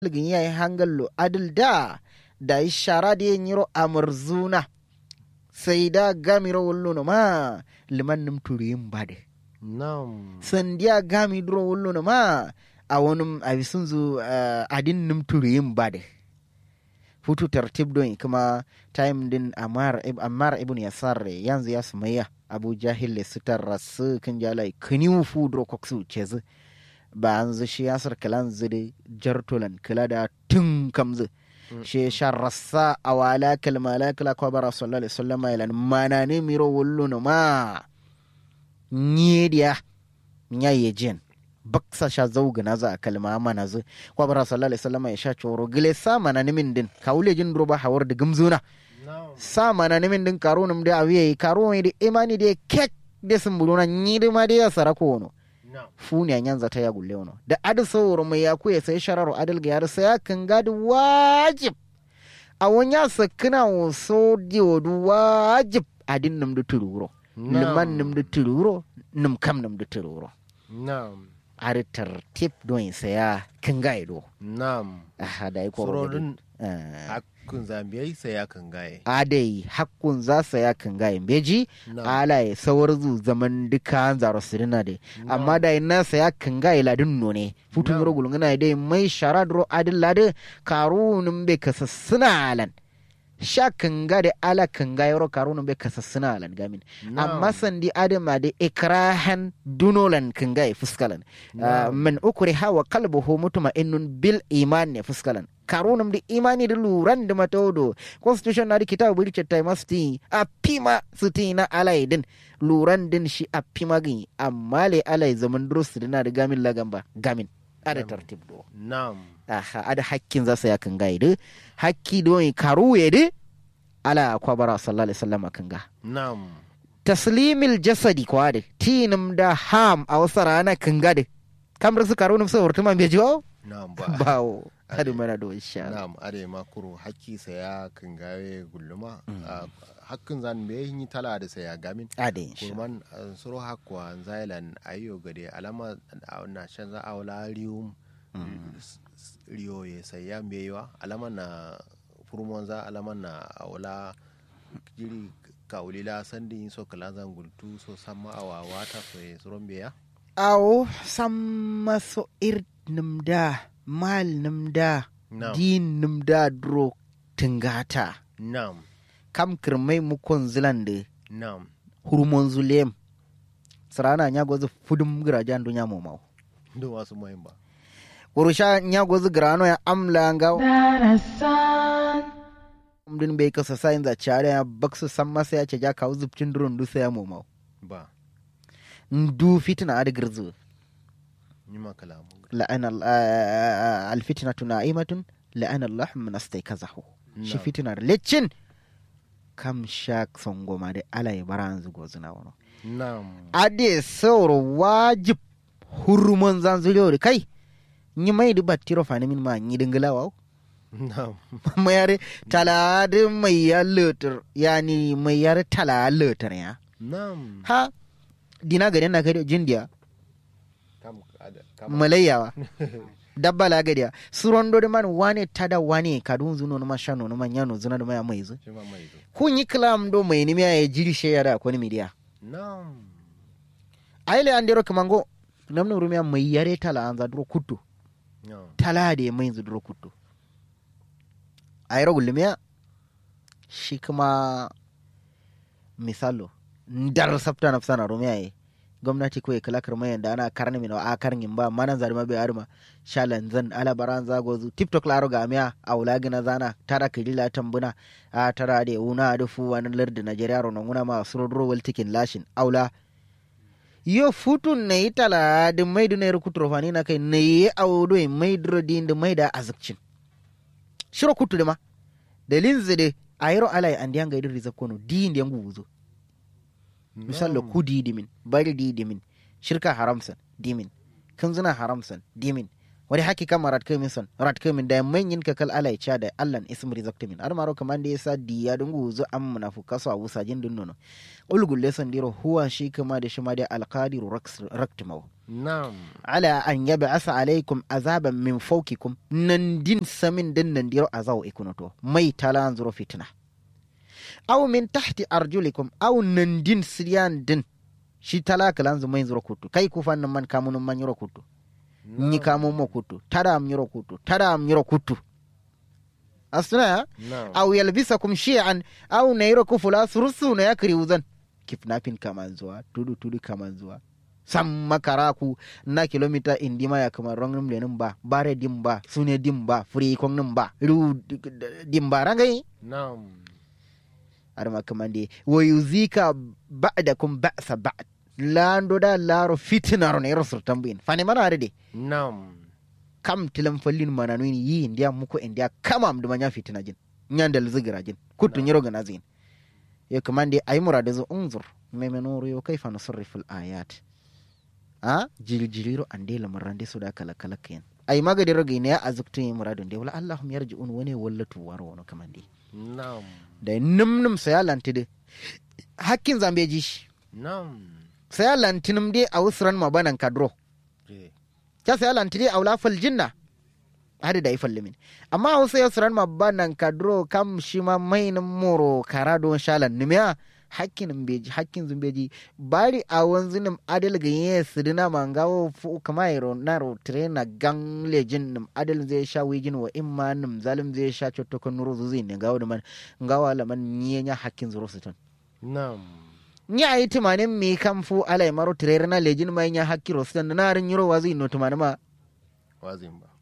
ligin yayi hangallo adil da da ishara da yin yiro amurzuna sai da gamiro wallo ma liman nim turiyin bade Nam. sandiya gami duro wallo ma a wani abisun zu uh, adin nim turiyin bade futu tartib don kuma time din amar ammar ibn yasar yanzu ya sumayya abu jahil le sitar rasu kan jalai kaniwu fu duro koksu cezi ba an zu shi yasar kalan zide jartolan kala da tun kamzu shi shan rassa a wala kalmala kala kwa bara sallallahu alaihi wasallam ilan mana ne miro wullu no ma nyediya nyaye jen baksa sha zauga na za a kalma mana zu kwa bara sallallahu alaihi wasallam ya sha coro gile sa mana ne min din kawule jin roba hawar da gumzuna Nam. sa mana ne min din karo num da awiye karo ne da imani da kek da sumbuluna nyidi ma da ya sarako wono Nam. funi a nyanza ta ya gulle wono da adu sauro mai ya kuya sai shararo adal ga yar sai kan gadi wajib a wanya sakina wo so diodu wajib adin num du tururo liman num du tururo num kam num du tururo Nam. ari tartib don saya kan gaido Nam. aha da yi koro Surorin eh hakun zambiyai sai ya kan gaye. adai hakkun za saya kan gayin beji Nam. alaye sawar zu zaman duka zaro sirina de amma da ina saya kan ga iladin no ne futu No. miro gulungana dai mai shara dro adin lade karunun be kasassuna alan sha kan ga da ala kan ga yaro karunun be kasassuna alan gamin amma sandi adama da ikrahan dunolan kan ga fuskalan Ah, min ukuri hawa kalbuhu mutuma innun bil iman ne fuskalan karunum da imani da luran da matodo constitution na da kitabu buri cetta masti a pima suti na alai din luran din shi a pima gin amma le alai zaman durus dina da gamin lagamba gamin ada Gamin. tartib do Nam. aha ada hakkin zasa ya kan gaide hakki do karu yede ala kwabara sallallahu alaihi wasallam kan ga Nam. taslimil jasadi kwade tinum da ham a wasu rana kan gade kamar su karunum sai hurtuma bai jiwo Nam ba. bawo Ade. hadu mana do insha Allah Nam are makuru hakki sai ya kan gaye gulluma. Ah, Hakkin zan me yi tala da sai ya gamin. ade insha kurman uh, soro hakwa zailan ayo gade alama a na shan za a wala riyum s- s- riyo ya sai ya mewa alama na furmon za alama na a wala jiri kawulila sandi so kala zan gultu so sama a wawata so ya suron beya awo samma so ir nimda mal nimda nam din nimda dro tingata nam kam kirmai mukon zilande nam hurmon zulem sarana nya gozu fudum girajan dunya momau do wasu muhim ba urusha nya gozu grano ya amla nga Darasan, din bai kasa sayin za chare ya baksu samma sai ya ce ja kawo zubcin durun du sai ya momau ba ndu fitina ad girzu ni ma kalamu la'ana al- ah, alfitnatu na'imatun la'ana Allah min astaykazahu shi Na'am. fitinar lecin kam shak songoma de ala ya baran zugo zina wono nam ade sauro wajib hurumon zan zuliyo kai ni mai di battiro fani min ma ni dingila wa nam mayar tala de mai ya letter yani mai yar tala letter ya nam ha dina gari na kai jindiya kam ada- kam malayawa dabba la gadiya suron do man wane tada wane kadun zuno no mashano no manyano zuna do maya mai zu shi ma mai zo kun yi kilam do mai ni ya jiri she yada ko ni midiya nam aile andero kamango namno rumiya mai yare tala anza duro kuttu nam tala da mai zu duro kuttu ayro gulmiya shi kuma misalo ndar sabta nafsana rumiya ye gwamnati ko kala karma da ana karni min a karnin ba manan zarma bai arma shalan zan ala baran zago zu tiktok laro ga miya a wula gina zana tara kidila tambuna a tara da una da fu wani lardi najeriya ronon una ma surodro wal tikin lashin aula yo futun na yi tala da mai da na yi rukutu rofani na kai na yi audo mai duro din da mai da azabcin shiro kutu da ma da linzi da ayro alai an diyan gaidin rizab kono din da yangu wuzo misal da ku didimin bari didimin shirka haramsan dimin kanzuna haramsan dimin wani haki kama rat kamin son rat kamin da manyin kakal alai cha da allan ism rizaktimin ar maro kaman da yasa diya dungu zu am munafuka so abusa jin dun nono ulgulle son diro huwa shi kama da shi ma da alqadiru raktimaw Na'am. ala an yab'asa alaikum azaban min fawqikum nan din samin din nan diro azaw ikunoto mai talan zuro fitna aw min tahti arjulikum aw nan din siryan din shi tala kalan zu mai zuro kutu kai ku fannin man kamun man yiro kutu ni kamun mo kutu tada am yiro kutu tada am yiro kutu asna ya Na'am. aw yalbisakum shi'an aw nayro ku fula surusu na yakri uzan kifnapin kaman zuwa tudu tudu kaman zuwa sam makara ku na kilomita indima ya kamar rongum lenin ba bare dim ba sune dim ba furi kong nim ba ru dim ba rangai Na'am. arma kamande wa yuzika ba'dakum ba'sa ba'd lando da laro fitnaro ne ro surtambin fani mana de Na'am. kam tilam fallin mananu ni yi india muko india kama am duma nya fitina jin nyandal zigira jin kutu Na'am. nyiro gana zin yo kamande ay murade zo unzur memenoro yo kayfa nusarrifu al ayat a jiljiliro ande lamarande suda kala kala ken ay magadi rogi ne azuktu yi muradun de wala allahum yarji'un wani wallatu waro wono kamande Na'am. da num num saya lantide hakkin zambeji shi Na'am. saya lantinum de a usran mabanan kadro Je. ta saya lantide a wula fal jinna hadi da ifal limin amma a wasu yasuran mabanan kadro kam shi ma mainin moro kara don shalan numiya hakkin beji hakkin zumbeji bari a wanzu nim adal ga yin sidina mangawo fu kama yaro na ro trena gang lejin nim adal zai sha wijin wa imma nim zalim zai sha cotokon nuru zuzi ne gawo da man gawa laman nyenya hakkin zuro siton Na'am. nya yi tumanin mi kam fu ala maro trena na lejin ma nya hakkiro siton na rin yiro wazi no tumanin ma Wazin ba.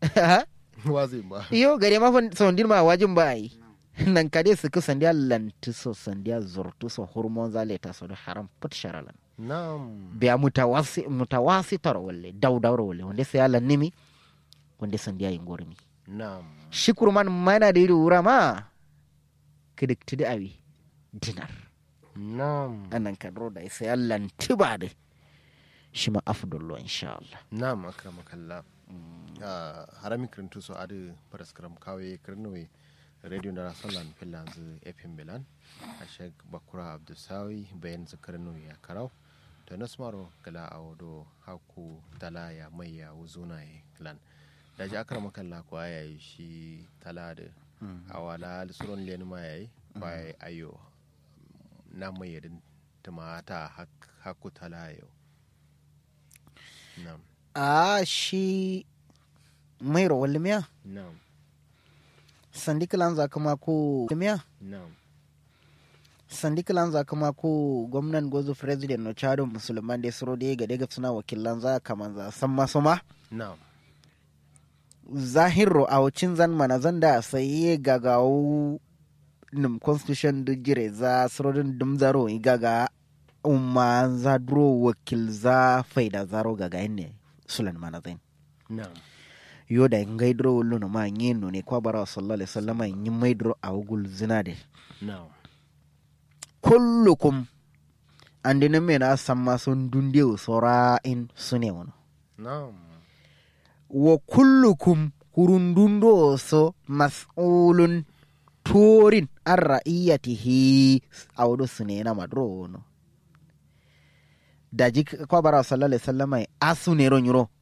Wazin ba. iyo gare ma fa sondin ma wajin ba yi nan kade su ku sandiya lantu so sandiya zurtu so hormon zale ta so da haram put sharalan Na'am. biya mutawasi mutawasi tar walle daw dawro walle wanda sai Allah nimi wanda sandiya yin gormi Na'am. shikur man mana da yiri wura ma kidik tidi awi dinar Na'am. anan kadro da sai Allah tiba da shi ma afdallo insha Allah Na'am akramakallah. Ah, harami kirintu so adu paraskram kawe kirnowe radio na rasolan filanzu fm milan ashek bakura abdusawi bayan zakarnowe ya karau to nasmaro gala awodo haku talaya mai ya wuzuna ya lan da ji akramakallah ko ayayi shi talade awala suron len ma yayi bai ayo na mai yadin tumata haku talayo na'am a shi mai rawar miya na'am sandikilan zakama ko miya na'am sandikilan zakama ko gwamnan gozo president no chado musulman da suro da ga daga suna wakilan za kaman za san masu ma na'am zahiro a wacin zan mana zan da sai gagawo nim constitution da jire za surodin dum zaro i gaga umma za duro wakil za faida zaro gaga ne sulan mana zain na'am yo da ngai duro wullu no ma ngeno ne kwa bara sallallahu alaihi wasallam yin mai duro a wugul zinade na'am kullukum andi na mena samma sun dunde sora in sune wono na'am wa kullukum kurundundo so mas'ulun turin an ra'iyatihi awdo sune na madro wono daji kwa bara sallallahu alaihi wasallam asu ne ron yuro